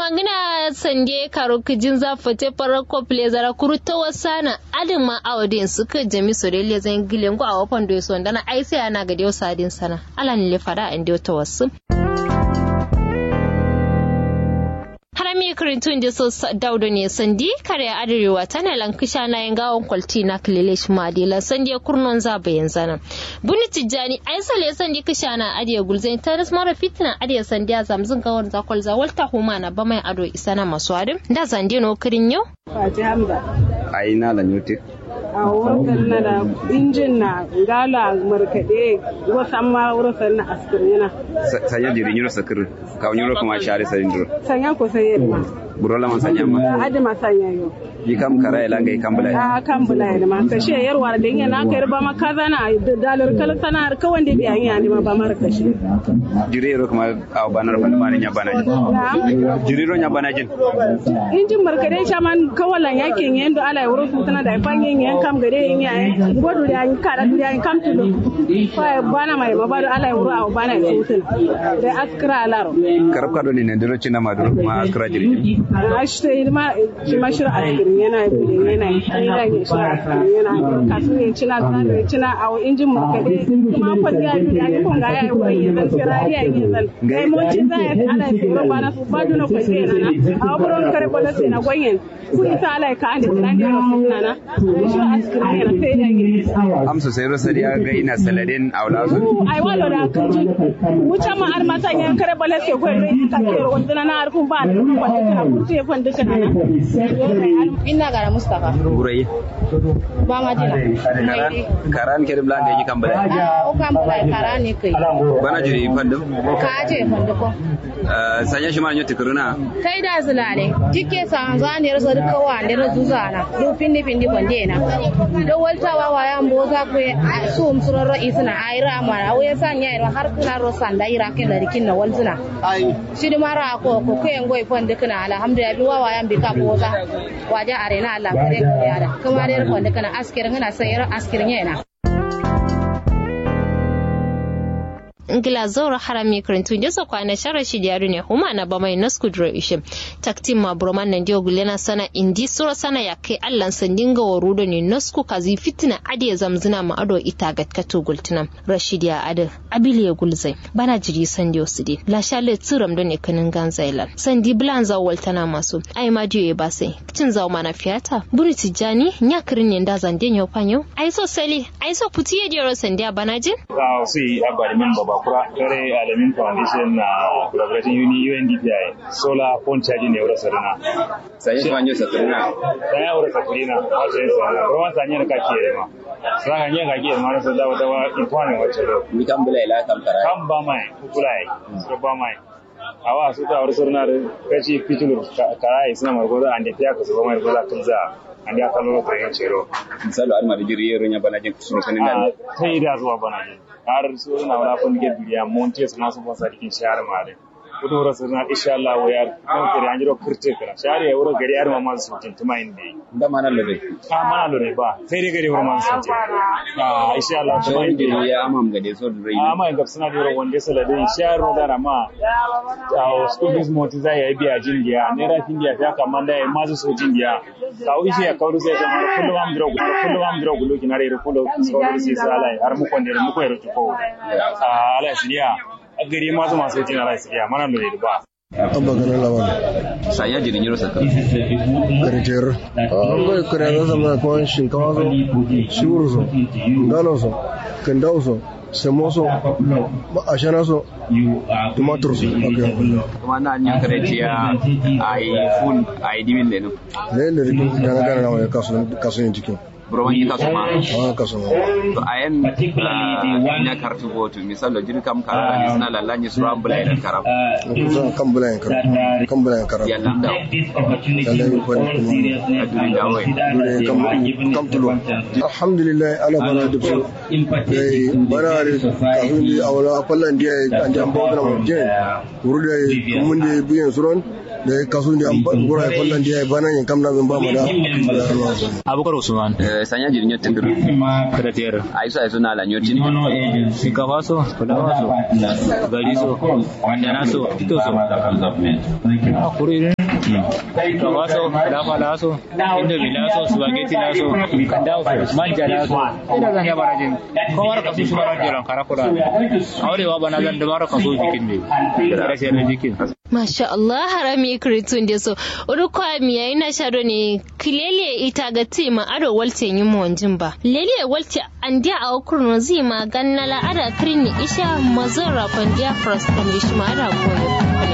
tumangina sande karo kijin za fate farar kople zara kuru ta wasana adin ma awadin suka jami sorele zan gilen go a wafan do so dana ai sai ana ga dio sadin sana ala ni le fada an dio ta wasu harami kirintun da so daudo ne sandi kare arewa tana lankisha na yin gawon kwalti na kililish madila sandi ya kurnon za bayan zana buni tijjani ai sale sandi kisha na adiya gulzai ta ras mara fitina adiya sandi ya zamzin gawon zakwal za walta huma na ba mai ado isa na masu adin da sandi no kirin yau Fati Hamza. ai na la nyoti A wurin na da injin na gala markaɗe wasan ma wurin na askirin yana. sanya jiri nyuro sakir ka nyuro kuma share sarin duro Sanya ko sai yadda ma. buro la man sanya ma Adi ma sanya yau. yi kam kara ila ngai kam bala A kan bula yadda ma. Kashe yarwa da yin na kai ba ma kaza na dalar kala sana ka wanda biya yin yani ma ba mara kashe. jiri ro kuma a banar bala mani nya bana jiri ro nya bana jin Injin markaɗe shaman kawalan yakin yin da ala ya wurin sutuna da ifan yin yan kam gare yin yayin. Gwadu da yin kada da yin kam tudu. Fa bana mai mabadu ala ya wurin a bana ya sutuna. Da askira alaro. karab ka do ni ne duro china ma duro kuma akra jiri a shi sai ma shi ma shirin askirin yana yi yana yi yana yi shi askirin yana yi kasu ya cina zan ya cina a injin markaɗe kuma kwan ya yi ya yi kwan ga ya yi wurin ya zan sirari ya yi zan gai moci za ya ala ya tsoro ba na su ba duna kwan zai nana a wurin kare kwallo sai na gwanyen ku isa ala ya ka an da tsiran da ya wasu nana shi askirin yana sai da yi amsu sai ro sari ga ina saladin aula su ai walo da kaji wuce ma ar mata yan kare bala ke ko rai ta ke wanda na ar kun ba da kun ba da kun sai fan duka na Inna gara Mustapha. burai Ba ma jina. karan ke bla ngai kam bala O kan bula kara ne kai. bana jiri fandum Ka ce fanda ko. sanya shi ma nyoti kuruna Kai da zulale. Jike sa za ne rasa duka wa ne razu zana. Du pindi pindi bande na. Do walta wa wa yan boza ko su um suroro isna aira mara. O ya sanya ira har kuna ro sanda ira ke da rikin na walzuna. Shi di mara ko ko ko en goy fanda kana alhamdulillah bi wa wa yan bi ka boza. Waje arena Allah kare ko ya da. Kuma dai fanda kana askirin ina sai ira askirin yana. ngila zaura harami karantu jasa kwana shara shi da yaro ne huma na ba mai nasku duro ishe taktin ma broman nan dio gulena sana indi sura sana ya kai allan sandin ga waru da ne nasku kazi fitina ade zamzina ma ado ita ga kato gultina rashid ya ade abili ya gulzai bana jiri sandi osidi la shale tsiram da ne kanin ganzailan sandi blan za waltana masu ai ma dio ya ba sai cin zawo mana fiyata buri tijani nya kirin ne da zande nyo panyo ai so sali ai so putiye dio sandia bana jin Uh, si abalimin babakura kare alamin foundation na collaborating uni UNDPI solar phone charging ne wurin sarina sanya shi ma nyoti sakuruna dan ya wurin sakurina wato yin sarina ruwan sanya ka ke ma saka ne ka ke ma rasa dawa dawa intwane wacce do ni kam bala ila kam kara kan ba mai kulai so ba mai awa su ta wurin sarina da kaci fitulu karai suna margoza an da fiya ka su ba mai goza kunza an ya kallon ko yin cero misalo alma da jiri ro nya bana jin suru kanin nan ta yi da zuwa bana ne har su na wala fun ge duniya mon te suna su bosa dikin shahar mare kudu rasu na insha Allah wa yar kan kire an jiro kurte kira shahar ya wuro gari har mamman su tin tuma inde da mana lore ka mana lore ba sai dai gari mamman su tin ah insha Allah tuma wani inde jiri ya amam ga so da rai amma ga suna da wanda saladin shahar ro da ma a school fees moti zai yi biya jindiya ne ra jindiya ta kamar da ya mazu so jindiya ka ishe ya kawo sai ta mara kullum am dro kullum am dro gulo kinare ro kullum so sai salai har mu konde mu ko ro ko a ala siriya a gari masu masu jin ala siriya mana da ba abba ganin lawan sanya jiri nyuro sakir karitir an bai kare da zama kwan shinkawa so shiwur so galo so kandau so samo so ashana so tumatur so kuma na nya kare ciya ai fun ai dimin lenu ne da rikin gana gana na wani kasuwan cikin broman yi kasu ma a kasuwan to ayen nya kartu botu misalo jiri kam kara ni sina lalla ni sura ambula ila karam kusan kan bulayen kara kan bulayen kara ya landa lallai yi kwani kuma aduri dawe dole kam kam tulo alhamdulillah ala bana da su dai bana da kafin da awala fallan da an da an bawa da mutum wuri da mun da biyan suron da kasu da an gura fallan da bana yin kam na bin ba mu da abubakar usman sanya jiri nyotin duru karater aiso aiso na la nyotin shinkafa so fulawa so gari so wandana so fito so a kuri kawaso dafa laso indomi laso spaghetti laso kandao manja laso ina zan yaba rajin kowar kasu shi bara jiran karakura aurewa bana zan da bara kaso jikin ne rashin jikin Masha Allah harami kiritun da so urukwa miya ina shado ne kilele ita ga tima ado walte yin monjin ba lele walte an dia a kurno zima ganna la ada kirini isha mazara pandia frost kan ma ada goyo